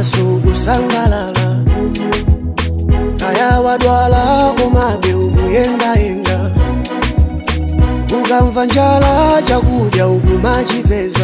maso kusangalala kaya wadwala komabe ukuyendayenda ukamva njala chakudya ukumachipeza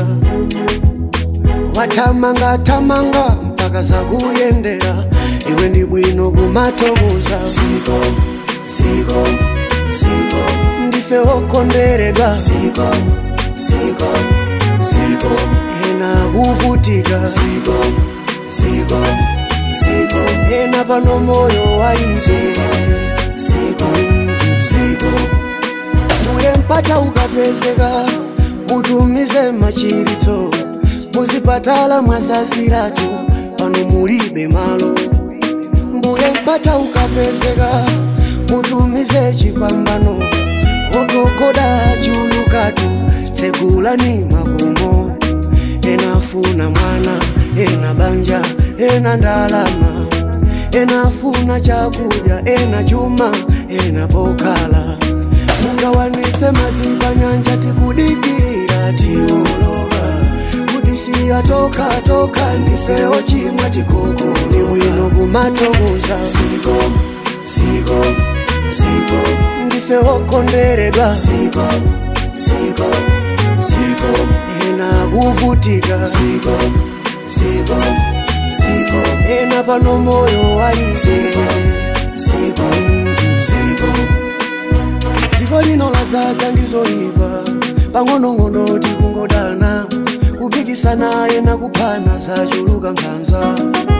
wathamanga thamanga mpaka zakuyendera iwe ndi bwino kumatokoza Siko, siko, siko, ndife okondweredwa siko, siko, siko, ena kuvutika siko, siko, siko, ena pano moyo waize siko, siko, uye mpata ukapezeka mutumize machiritso muzipatala mwazaziratu pano mulibe malo mbuye mpata ukapezeka mutumize chipambano ogogoda chulukatu tsegulani makomo enafuna mwana ena banja ena ndalama enafuna chakudya ena chuma ena pokhala mungawanitse madzi panyanja tikudikirira tioloka kuti siya toka toka ndifewo chimwa tikoko ni bwino kumatokoza siko, siko, siko, ndife okondweredwa siko, siko, siko, ena kuvutika siko, siko, siko, ena pano moyo waize siko, siko, dziko lino ladzaza ndizoyipa pang'onong'ono tikungodana kupikisana ena kuphana zachuluka nkhanza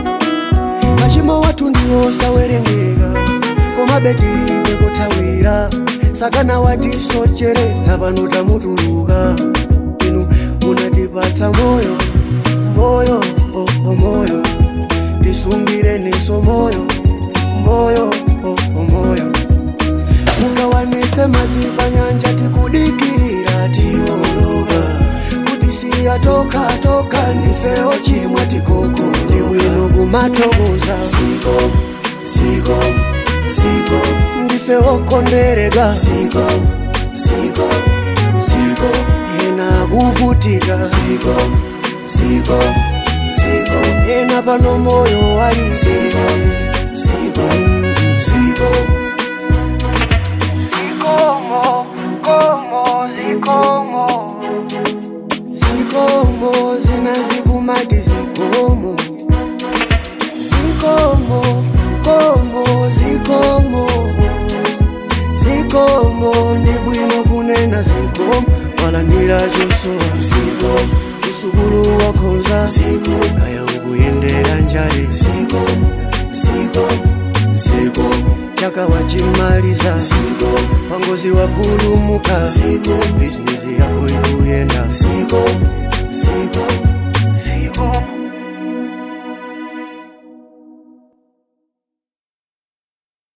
machimo wathu ndiwo sawerengeka koma betilibe kothawira satana watisocheretsa pano tamutuluka inu munatipatsa moyo moyo oh, oh, moyo tisungireninso moyo moyo oh, oh, moyo mungawanitse madzi panyanja tikudikirira tioloka kuti siya toka toka ndifewo chimwa tikoko ni bwino kumatokoza siko, siko, siko, ndife okondweredwa siko, siko, siko, ena kuvutika siko, siko, siko, ena pano moyo waize siko, siko, zikomo komo zikomo zikomo zinazikumati zikomo zikomo komo zikomo zikomo ndi bwino kunena zikomo walandira chosowa siko, usukulu wakhonza Zikomo. kaya ukuyendera njale siko, siko, siko, chaka wachimaliza siko, wangozi wapulumuka Zikomo. bizinesi yako ikuyenda siko,